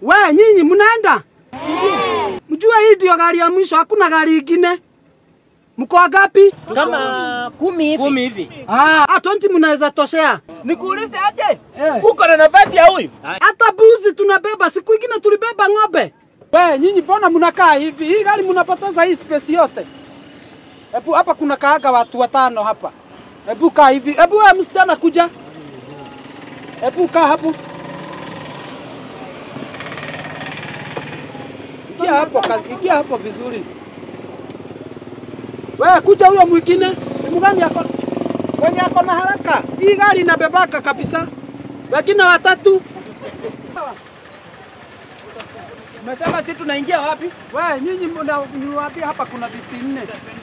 We nyinyi mnaenda? Mjue hii ndio gari ya mwisho, hakuna gari ingine. Mko wangapi? Kama kumi hivi. Kumi hivi. Ah, ah, 20 mnaweza toshea. Nikuulize aje? Eh. Uko na nafasi ya huyu? Hata buzi tunabeba, siku ingine tulibeba ng'ombe. We nyinyi, mbona mnakaa hivi? Hii gari mnapoteza hii space yote. Hebu hapa kuna kaaga watu watano hapa. Hebu kaa hivi. Hebu wewe msichana kuja. Hebu kaa hapo. Ingia hapo, ka- ingia hapo vizuri. Wewe kuja huyo mwingine. Ni mgani yako? Mwenye ako na haraka. Hii gari inabebaka kabisa. Wengine watatu. Umesema si tunaingia wapi? We nyinyi mna- niwaambie hapa kuna viti nne.